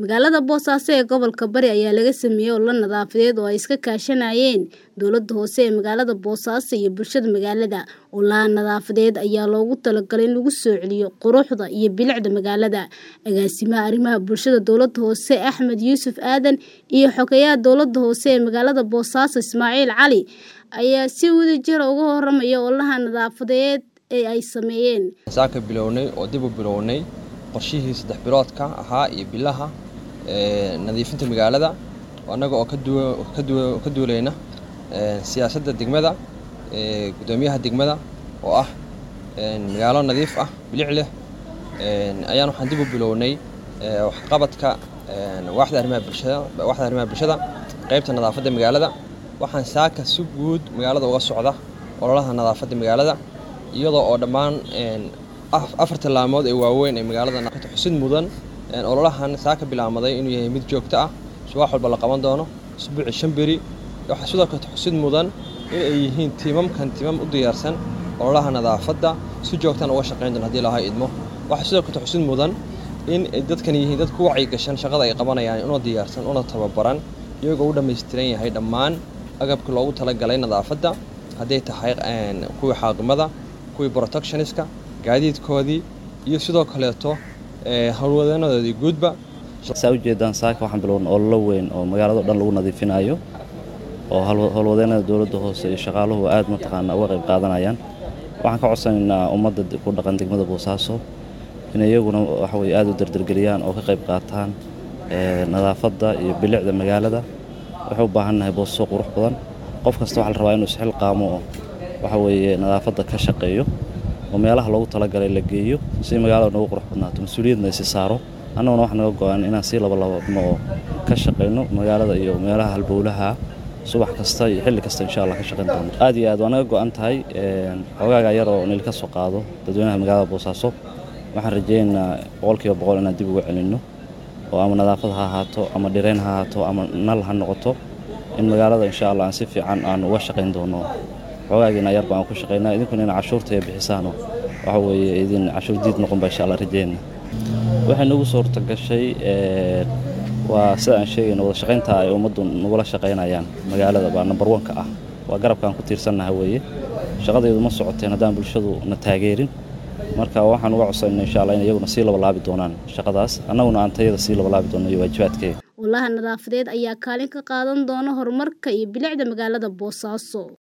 Magaalada Boosaaso ee gobolka Bari ayaa laga sameeyay olole nadaafadeed oo ay iska kaashanayeen dowladda hoose ee magaalada Boosaaso iyo bulshada magaalada. Ololahan nadaafadeed ayaa loogu talagalay in lagu soo celiyo quruxda iyo bilicda magaalada. Agaasimaha arrimaha bulshada dowladda hoose Axmed Yuusuf Aadan iyo xogeyaha dowladda hoose ee magaalada Boosaaso Ismaaciil Cali ayaa si wadajir ah uga warramaya ololahan nadaafadeed ee ay sameeyeen. saaka bilownay oo dib u bilownay qorshihii saddex biloodka ahaa iyo bilaha nadiifinta magaalada annaga oo ka duulayna siyaasadda degmada gudoomiyaha degmada oo ah magaalo nadiif ah bilic leh ayaan waxaan dib u bilownay waxqabadka waaxda arrimaha bulshada waaxda arrimaha bulshada qaybta nadaafadda magaalada waxaan saaka si guud magaalada uga socda ololaha nadaafadda magaalada iyadoo oo dhammaan afar tallaamood ee waaweyn ee magaalada xusid mudan ololahan saaka bilaamaday inuu yahay mid joogto ah subax walba la qaban doono isbuuci shan beri waxaa sidoo kale xusid mudan in ay yihiin tiimamkan tiimam u diyaarsan ololaha nadaafadda si joogtan uga shaqayn doon haddii lahaa idmo waxaa sidoo kale xusid mudan in dadkan yihiin dad ku wacyigashan shaqada ay qabanayaan una diyaarsan una tababaran iyagoo u dhammaystiran yahay dhammaan agabkii loogu talagalay nadaafadda hadday tahay kuwii xaaqimada kuwii protectioniska gaadiidkoodii iyo sidoo kaleeto howlwadeenadoodii guudba saa ujeedaan saaka waxaan bilown ololo weyn oo magaalado dhan lagu nadiifinayo oo howlwadeenada dowladda hoose iyo shaqaaluhu aad mataqaana uga qayb qaadanayaan waxaan ka codsanaynaa ummadda ku dhaqan degmada boosaaso in iyaguna waxaweye aad u dardargeliyaan oo ka qayb qaataan nadaafadda iyo bilicda magaalada waxay u baahannahay boosaso qurux badan qof kasta waxaa la rabaa inuu isxilqaamo oo waxa weeye nadaafadda ka shaqeeyo oo meelaha loogu talagalay la geeyo si magaalada noogu qurux badnaato mas-uuliyadna isi saaro annaguna wax naga go-an inaan sii labalabadno oo ka shaqayno magaalada iyo meelaha halbowlaha subax kasta iyo xilli kasta insha allah ka shaqayn doono aad iyo aad waa naga go-an tahay xogaaga yar oo nil ka soo qaado dadweynaha magaalada boosaaso waxaan rajaynaynaa boqolkiiba boqol inaan dib uga celinno oo ama nadaafad ha ahaato ama dhirayn ha ahaato ama nal ha noqoto in magaalada insha allah aan si fiican aan uga shaqayn doono xogaagiina yar baan ku shaqaynaa idinkuna ina cashuurta iyo bixisaano waxa weeye idin cashuur diid noqon baa insha allah rajayna waxay nagu suurta gashay waa sida aan sheegayno wada shaqaynta ay ummaddu nagula shaqaynayaan magaalada baa number one-ka ah waa garabkaan ku tiirsannaha weeye shaqadaydu ma socoteen haddaan bulshadu na taageerin marka waxaan uga codsanayna insha allah in iyaguna sii labalaabi doonaan shaqadaas annaguna aan tayada sii labalaabi doonno iyo waajibaadkeeda ololaha nadaafadeed ayaa kaalin ka qaadan doona horumarka iyo bilicda magaalada boosaaso